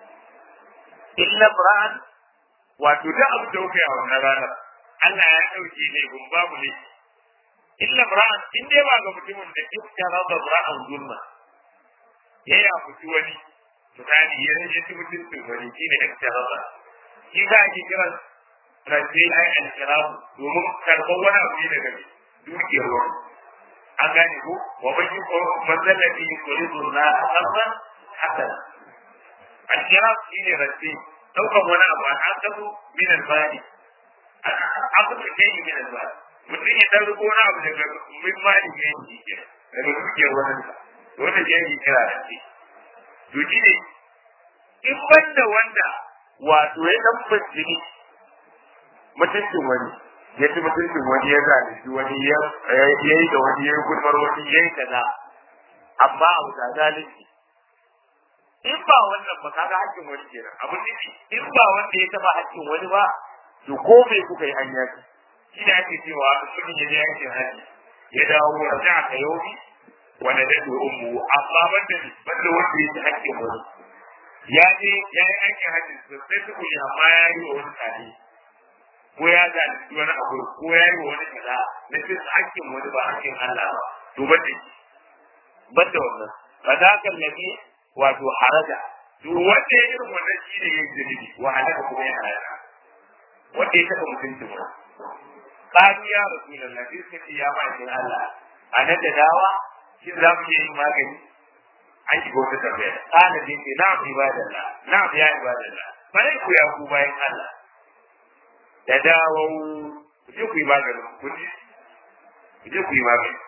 illa bra'an wato da abu da kuka yi a wannan ranar Allah ya dauke laifin babu laifi illa bra'an in dai ba ga mutumin da iska raba bra'an zulma ya ya fiti wani misali ya rage shi mutuncin wani shi ne ikhtirafa shi za a ke kiran rance ai al-ikhtirafu domin karɓar wani abu ne daga dukiyar wani an gane ko wa man yi manzalati yuridu na qardan hasana al-ikhtirafu shi ne rance daukan wani abu an akasu min al-mali akasu kai min al-mali mutum ya dan riko wani abu daga min mali ne shi ke daga dukiyar wani wanda ya yi kira rance to shi ne in banda wanda wato ya dan fasiri mutuncin wani ya ci mutuncin wani ya zalunci wani ya yi da wani ya yi gulmar wani ya yi kaza amma abu da zalunci in ba wannan ba kaga hakkin wani kenan abin nufi in ba wanda ya taba hakkin wani ba to ko me kuka yi hanya ce shi da ake cewa mutum ya je yankin haji ya dawo raja ka yobi wanda da ummu amma banda banda wanda ya ci hakkin wani ya je ya yi aikin hajji sosai su kuli amma ya yi wa wani tare ko ya zalunci wani abu ko ya yi wa wani kaza na cin hakkin wani ba hakkin Allah ba to ban da shi ban da wannan ba za ka nabi wato haraja to wanda ya irin wannan shi ne ya yi zunubi wa halaka kuma ya halaka wanda ya taɓa mutuncin wani ƙaru ya rasu da nabi suka ce ya ma'aikin Allah a nan da dawa shin za mu iya yin magani an shiga wata tambaya kana din ce na'am ibadallah na'am ya ibadallah bare ku ya ku bayan Allah da dawo ku je ku yi magani ku ji ku je ku yi magani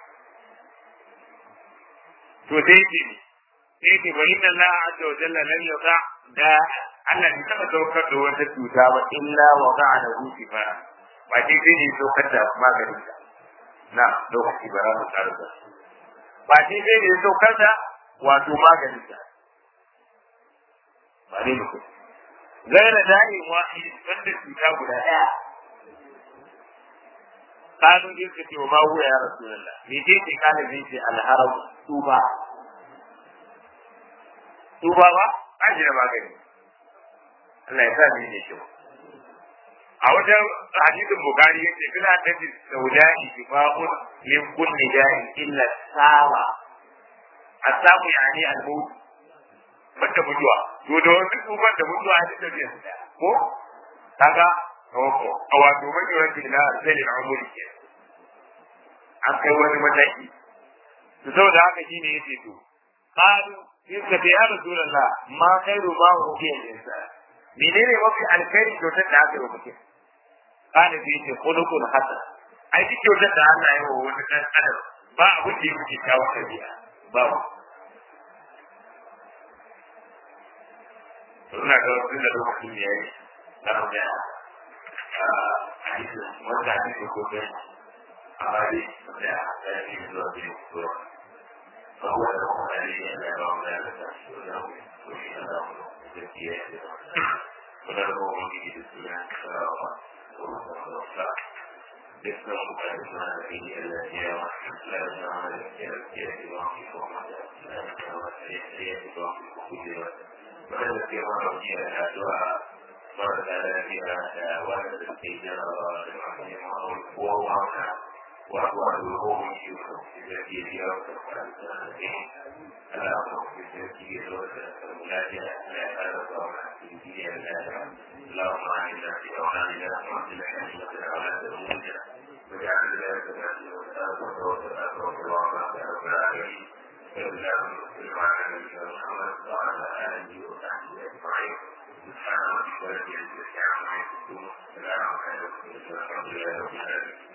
to dai ce sai ce wa inna Allah azza wa jalla lam yuqa da Allah bai taɓa saukar da wata cuta ba illa wa qa'a da husifa ba sai sai ne saukar da maganin na lokaci bara mu tsara da ba sai sai ne saukar da wato maganin ta ba ne mutum gaira da'in wahid wanda cuta guda ɗaya kanu din ka ce wa ma huwa ya rasulullah me ce ce kana zai ce alharam tuba tuba ba ba shi da magani Allah ya sa ni ne kyau a wajen hadisin bukari yace bila da saudani shifa'un min kulli da'in illa sawa asamu yani al-maut banda mutuwa to da wani tsuban da mutuwa a cikin tafiya ko kaga a wato mai wani na zalin umuri ke an kai wani mataki to saboda haka shine yace to qalu in ka ya rasulullah ma khairu ma hu fi al-insan menene mafi alkhairi kyautar da aka yi wa mutum kana bi ce khuluqul hasan ai duk kyautar da Allah ya yi wa wani dan adam ba abin da yake kawo tabi'a ba ina ga wasu da lokacin da ya yi na rubuta a hadisin wanda hadisi ko kai a bari da ya yi zuwa da ya fito فهو له عليه أن يرى ذلك له وشيء له تزكية وله به الإسلام يسلم بعدما فيه التي لا يجعل التزكية واقف ومدى لا يجعل التزكية واقف كل والتي مر فيها الدعاء مرت على فيها ولد التجارة والمعروف وهو وهو الوهوم يوسف الذي فيها ألا أخذ بالتزكية والملاجئة لا يزال الله في دين الله اللهم اعنا في اوطاننا واصلح ائمه الاولاد الموجه واجعل ذلك الذي والسلام والسلام والله على رب العالمين اللهم صل على نبينا محمد وعلى اله وصحبه اجمعين سبحان ربك رب العزه عما يصفون وسلام على المرسلين والحمد لله رب العالمين